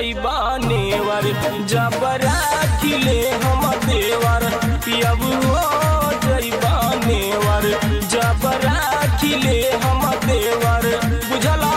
जैबा नेवर जब राखिले हम देवर पियब हो जैबा नेवर जब राखिले हम देवर बुझला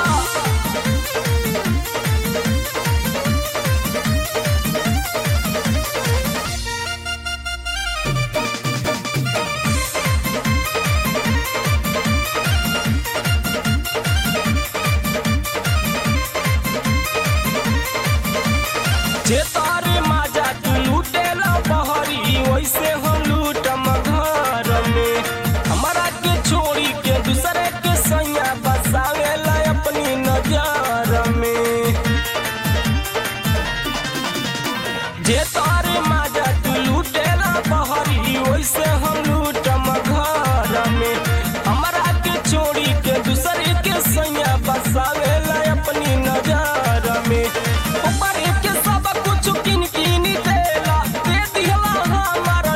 जे तारे माजा तू लूटेला बहरी वैसे हम लूटम घर में हमारा के छोड़ी के दूसरे के सैया बसावेला अपनी नजर में जे तारे माजा तू लूटेला बहरी वैसे हम लूटम घर में हमारा के छोड़ी के दूसरे के सैया बसावेला अपनी नजर में ऊपर के सब कुछ किन किन देला दे दिहला हमारा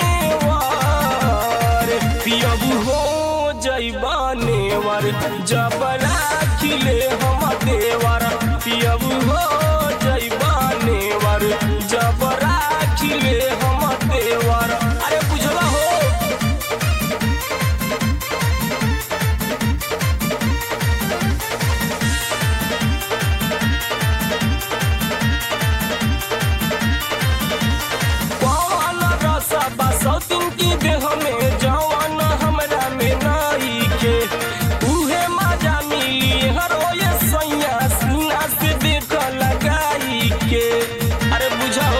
जेवर पियबू हो जैबा नेवर जब राखिले हम देवर पियबू हो जैबा नेवर जब राखिले हम देवर अरे बुझला हो पवन रसा बसौतिन की देह में जवान हमरा में नाई के उहे मजा मिली हरो ये सैया सीना से देख लगाई के अरे बुझाओ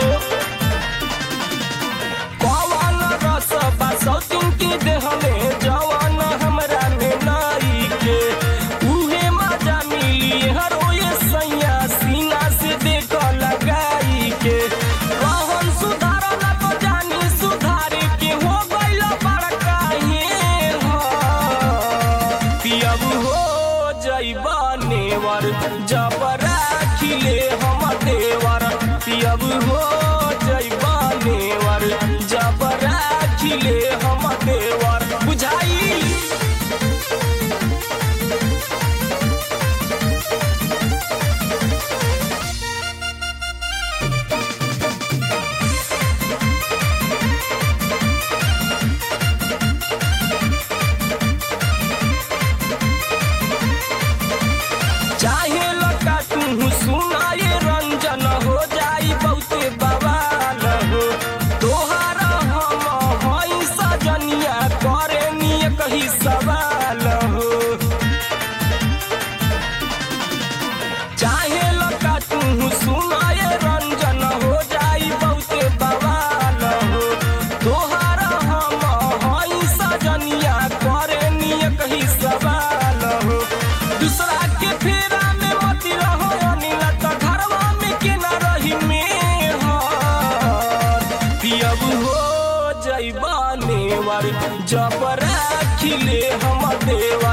पवन रस बसौतिन की देह में जवान हमरा में नाई के उहे मजा मिली हरो ये सैया सीना से देख लगाई के कहन सुधार ना तो जानी सुधारे के हो गइल बड़का ये हो पियब हो जैबा नेवर जब राखिले हम देवर पियब हो जैबा नेवर जब राखिले हम देवर बुझाई चाहे लगा तू सुनाए रंजन हो जाई बहुते बवाल हो तोहारा हम हई सजनिया करे निय कही सवाल हो चाहे लगा तू सुनाए रंजन हो जाई बहुते बवाल हो तोहारा हम हई सजनिया करे निय कही सवाल हो दूसरा के फेरा में मती रहो अनिल त घरवा में के न रही में पियब हो जैबा नेवर जब राखिले हम देवर